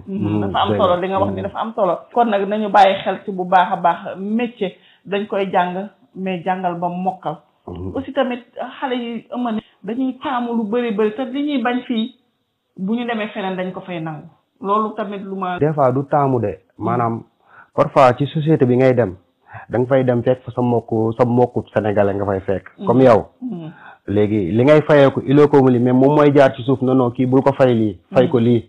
dafa am solo li nga wax ni dafa am solo kon nag nañu bàyyi xel ci bu baax a baax métier dañ koy jàng mais jàngal ba mokkal aussi tamit xale yi ëmma dañuy taamu lu bëri bëri te li ñuy bañ fii bu ñu demee feneen dañ ko fay nangu loolu tamit lu ma des fois du taamu de maanaam parfois ci société bi ngay dem da nga fay dem fekk fa sa mbokku sa mbokku sénégalais nga fay fekk comme yow léegi li ngay fayeeku iloo ko mu li mais moom mooy jaar ci suuf non non kii bul ko fay lii fay ko lii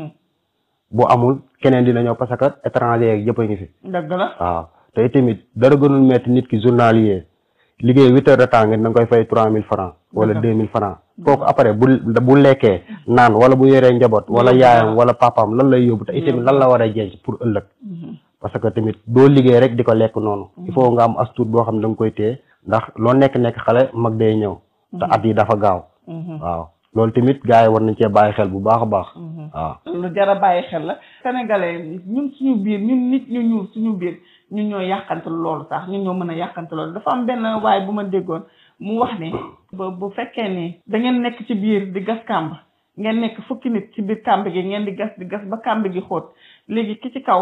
bu amul keneen dina ñëw parce que étranger yeeg yëpp a ngi fi dëgg la waaw te tamit dara gënul metti nit ki journalier liggéey huit heures de temps nga da nga koy fay trois mille francs wala deux mille francs kooku après bu bu lekkee naan wala bu yoree njaboot wala yaayam wala papaam lan lay yóbbu te itamit lan la war a jenc pour ëllëg parce que tamit doo liggéey rek di ko lekk noonu il faut nga am astuut boo xam ne da nga koy téye ndax loo nekk-nekk xale mag day ñëw te at yi dafa gaaw waaw loolu tamit gars yi war nañ cee bàyyi xel bu baax a baax waaw lu jar a bàyyi xel la sénégalais ñun suñu biir ñun nit ñu ñuul suñu biir ñun ñoo yàqante loolu sax ñun ñoo mën a yàqante loolu dafa am benn waaye bu ma déggoon mu wax ne ba bu fekkee ni da ngeen nekk ci biir di gas kàmb ngeen nekk fukki nit ci biir kàmb gi ngeen di gas di gas ba kàmb gi xóot léegi ki ci kaw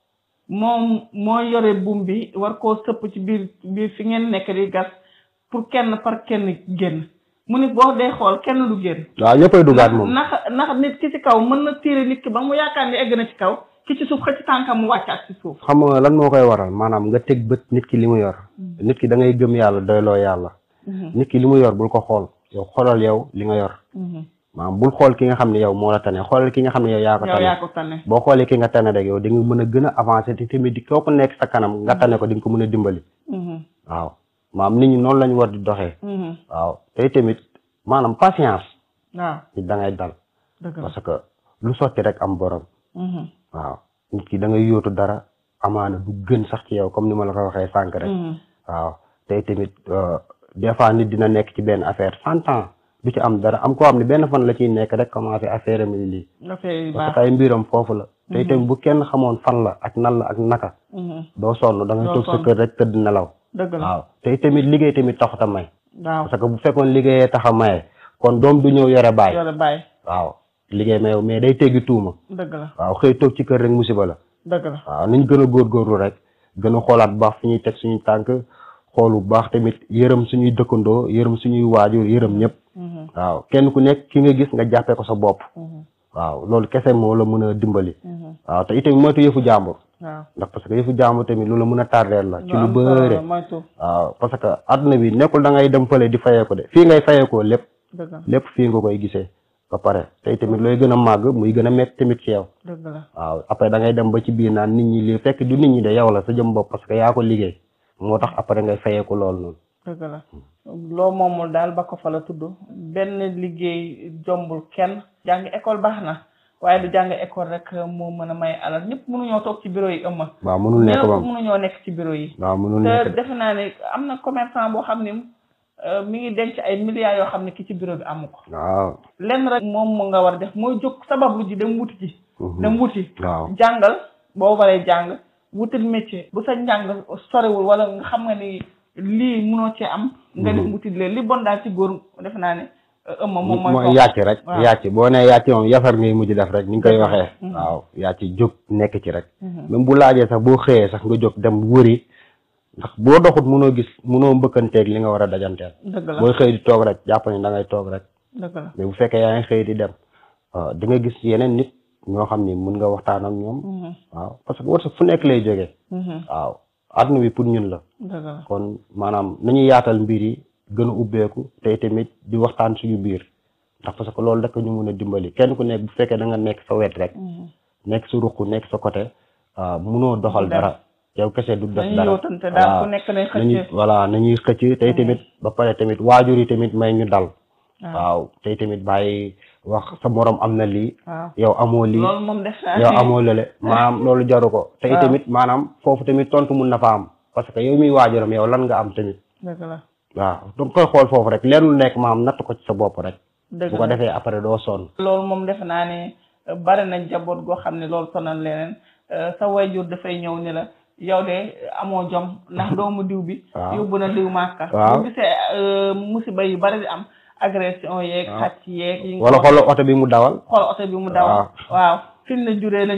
moom moo yore buum bi war koo sëpp ci biir biir fi ngeen nekk di gas pour kenn par kenn génn mu ni boo dee xool kenn du génn waaw ñëppay dugaat moom ndax ndax nit ki ci kaw mën na tiire nit ki ba mu yaakaar ni egg na ci kaw ki ci suuf xëcc tànkam mu wàcc ak ci suuf xam nga lan moo koy waral maanaam nga teg bët nit ki li mu yor nit ki da ngay gëm yàlla doyloo yàlla nit ki li mu yor bul ko xool yow xoolal yow li nga yor maanaam bul xool ki nga xam ne yow moo la tane xoolal ki nga xam ne yow yaa ko yow yaa tane ko tane boo xoolee ki nga tane rek yow di nga mën a gën a avancer te tamit di koo ko nekk sa kanam nga tane ko di nga ko mën a dimbali waaw maanaam nit ñi noonu lañu war di doxee waaw te tamit maanaam patience waaw nit da ngay dal dëgg la parce que lu sotti rek am borom waaw nit ki da ngay yóotu dara amaana du gën sax ci yow comme ni ma la ko waxee sànq rek waaw tey tamit des fois nit dina nekk ci benn affaire cent ans du ci am dara am koo xam ne benn fan la ciy nekk rek commencé affaire am lii dafay parce baax que ay mbiram foofu la tey tamit bu kenn xamoon fan la ak nan la ak naka doo sonn da ngay Doo toog sa sonn. kër rek tëdd nelaw dëgg la waaw tey tamit liggéey tamit taxut a may waaw parce que bu fekkoon liggéeyee tax a maye kon doom du ñëw yore baay yore bàyyi waaw liggéey mayow mais day teggi tuuma dëgg la waaw xëy toog ci kër rek musiba la dëgg la waaw nañ gën a góorgóorlu rek gën a xoolaat bu baax fi ñuy teg suñuy tànk xool bu baax tamit yërëm suñuy dëkkandoo yërëm suñuy waajur yërëm ñëpp waaw kenn ku nekk ki nga gis nga jàppee ko sa bopp waaw loolu kese moo la mën a dimbali waaw te itamit moytu yëfu jàmbur waaw ndax parce que yëfu jàmbur tamit lu la mën a tardeel la ci lu am solo bëre la, moytu waaw parce que àdduna bi nekkul da ngay dem fële di fayee ko de fii ngay fayee ko lépp dëgg la lépp fii nga koy gisee ba pare tey tamit looy gën a màgg muy gën a métti tamit ci yow dëgg la waaw après da ngay dem ba ci biir naan nit ñi lii fekk du nit ñi de yow la sa jëm bopp parce que yaa ko liggéey moo tax après ngay fayeeku loolu noonu dëgg la loo moomul daal ba ko fa la tudd benn liggéey jombul kenn jàng école baax na waaye du jàng école rek moo mën a may alal ñëpp mënuñoo toog ci bureau yi ëmma waaw mënul nekk ñëpp ba mënuñoo nekk ci bureau yi waaw mënul te nekk de defe naa ne am na commerçant boo xam ne euh, mi ngi denc ay milliards yoo xam ne ki ci bureau bi amu ko waaw lenn rek moom mu nga war a def mooy jóg sabablu ji dem wuti ji Mhm. dem wuti waaw jàngal boo waree jàng wutil métier bu sa njàng sorewul wala nga xam nga ni lii munoo cee am nga dem wutil leen li bon daal ci góor defe naa ne euh, ëmma moom mooy mooy toog. yàcc rek waaw. yàcc boo nee yàcc moom yafar ngay mujj def rek ni nga koy Dëgg la. waxee Mhm. waaw yàcc jóg nekk ci rek Mhm. même bu laajee sax boo xëyee sax nga jóg dem wëri ndax boo doxut munoo gis munoo mbëkkanteeg li nga war a dajanteel dëgg la booy xëy di toog rek jàpp ni da ngay toog rek dëgg la mais bu fekkee yaa ngi xëy di dem waaw di nga gis yeneen nit ñoo xam ni mun nga waxtaan ak ñoom Mhm. waaw parce que wërsëg fu nekk lay jógee Mhm. waaw àdduna bi pour ñun la dëgg la kon maanaam nañu yaatal mbir yi gën a ubbeeku te tamit di waxtaan suñu biir ndax parce que loolu rek ñu mun a dimbali kenn ku nekk bu fekkee da nga nekk sa wet rek Mhm. nekk sa ruq nekk sa côté waaw munoo doxal Dara. dara yow kese du def dañuy dara yootante daal waaw ku nekk nay nañuy xëcc voilà nañuy xëcc tey tamit ba pare tamit waajur yi tamit may ñu dal waaw waaw tey tamit bàyyi wax sa morom am na lii waaw yow amoo lii loolu moom def naa yow ni- amoo lële maanaam loolu jaru ko tey waaw. tamit maanaam foofu tamit tontu mun na fa am parce que yow miy waajuram yow lan nga am tamit dëgg la waaw donc koy xool foofu rek leen lu nekk maam natt ko ci sa bopp rek dëgg bu ko la defee après doo sonn loolu moom defe naa ne euh, bari na njaboot goo xam ne loolu sonal leneen euh, sa wayjur dafay ñëw ni la yow de amoo jom ndax doomu diw bi Waaw. yóbbu na diw màkka Waaw. bu gisee euh, musiba yu bari di am agression yeeg Waaw. xàcc yeeg yi nga wala ko xoolal oto bi mu dawal xool oto bi mu daw Waaw. waaw fi mu la juree la